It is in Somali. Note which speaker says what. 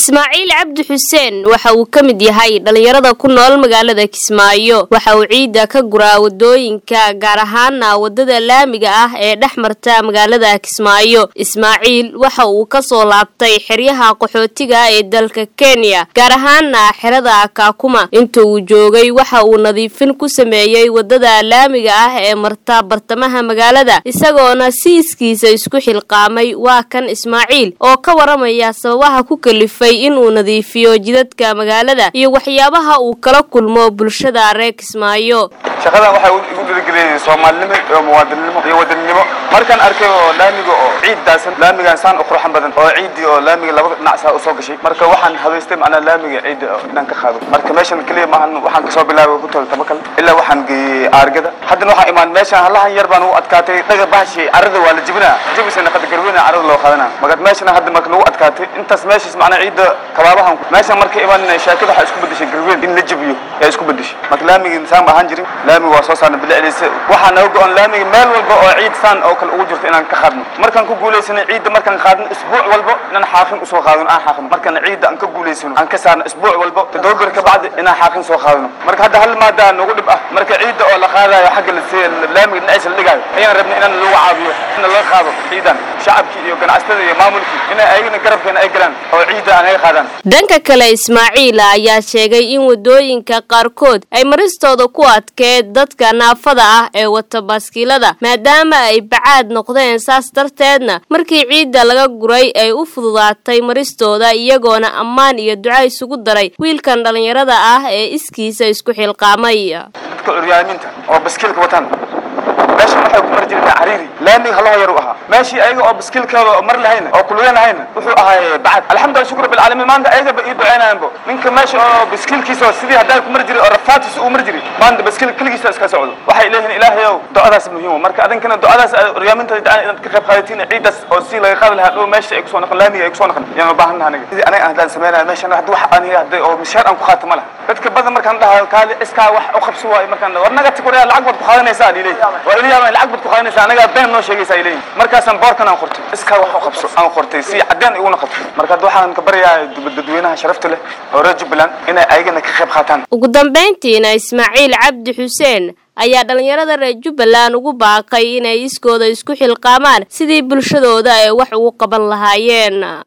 Speaker 1: ismaaciil cabdi xuseen waxa uu ka mid yahay dhallinyarada ku nool magaalada kismaayo waxa uu ciidda ka guraa wadooyinka gaar ahaana wadada laamiga ah ee dhex marta magaalada kismaayo ismaaciil waxa uu kasoo laabtay xeryaha qaxootiga ee dalka kenya gaar ahaana xerada kaakuma inta uu joogay waxa uu nadiifin ku sameeyey wadada laamiga ah ee marta bartamaha magaalada isagoona siiskiisa isku xilqaamay waa kan ismaaciil oo ka waramaya sababaha ku kalifay inuu nadiifiyo jidadka magaalada iyo waxyaabaha uu kala kulmo bulshada reer kismaayo
Speaker 2: shaqadan waxay igu dhiirigeliyay soomaalinimo iyo muwaadinnimo iyo wadaninimo markaan arkay oo laamiga oo ciid daasan laamigaan saan u quruxan badan oo ciiddii oo laamiga laba dhinac saa usoo gashay marka waxaan habaystay macnaa laamiga ciidda inaan ka qaado marka meeshan keliya maahan waxaan kasoo bilaabay ku tol tabakal ilaa waxaan geeyey aargada haddana waxaa imaan meeshaan halahan yar baan u adkaatay dhaga bahashi carrada waa la jibinaa jibisana qada garweyna carrada loo qaadanaa marka meeshana hadda marka nagu adkaatay intaas meeshaas macnaa ciidda kabaabahan meeshaan marka imaan shaakada waxaa isku bedeshay garweyn in la jibiyo yaa isku bedeshay marka laamiga saan ma ahaan jirin laamiga waa soo saarna bilicdiisa waxaa naga go-an laamiga meel walba oo ciid saan oo kale ugu jirto inaan ka qaadno markaan ku guulaysanay ciidda markaan qaadno isbuuc walba inaan xaaqin usoo qaadano aan xaaqno markaan ciidda aan ka guulaysano aan ka saarno isbuuc walba toddoba bir ka bacdi inaan xaaqin soo qaadano marka hadda hal maadaa nagu dhib ah marka ciidda oo la qaadayo xagga laamiga dhinaciisa la dhigaayo ayaan rabnay inaan lagu caawiyo in laga qaado ciidan shacabkii iyo ganacsatada iyo maamulkii inay ayagana garabkeena ay galaan oo ciidda aan naga qaadaan
Speaker 1: dhanka kale ismaaciil ayaa sheegay in wadooyinka qaarkood ay maristooda ku adkeed dadka naafada ah ee wata baaskiilada maadaama ay bacaad noqdeen saas darteedna markii ciidda laga guray ay u fududaatay maristooda iyagoona ammaan iyo duca isugu daray wiilkan dhallinyarada ah ee iskiisa isku xilqaamay
Speaker 2: dadka curyaaminta oo baskiilka wataan meeshan waxay ku mari jireen cariiri laamiga halaho yar u ahaa meeshii ayaga oo baskiilkooda mar lahayna oo kulween lahayna wuxuu ahaa bacad alxamdulillah shukr bilcaalamiin maanta ayagaba ii duceynayanbo ninka meesha oo baskiilkiisa sidii haddaan ku mari jiray oo rafaatiisa uu mari jiray maanta baskiil keligiisa iska socdo waxay leeyihiin ilaahayow ducadaas muhiim marka adinkana ducadaas curyaaminta inaad ka qayb qaadatiin ciidaas oo si laga qaadi lahaa dhow meesha ay kusoo noqon laamiga ay kusoo noqon yaan u baahan aniga sidii aniga haddaan sameynaya meeshan hadda wax aniga hadda oo mishaar aan ku qaato ma laha dadka badan markaan dhahayo kaali iskaa wax u qabso waayo markaan war naga tikoraya lacag baad ku qaadanaysaa aan ileeyahay waa ilayaabaan lacag baad ku qaadanaysaa anagaa been noo sheegaysaa ileeyahay markaasaan boorkan aan qortay iskaa wax u qabso aan qortay si caddeen iguna qabto marka hadda waxaan ka baryayaa dadweynaha sharafta leh oo reer jubbaland inay ayagana ka qayb qaataan
Speaker 1: ugu dambayntiina ismaaciil cabdi xuseen ayaa dhallinyarada reer jubbaland ugu baaqay inay iskooda isku xilqaamaan sidii bulshadooda ay wax ugu qaban lahaayeen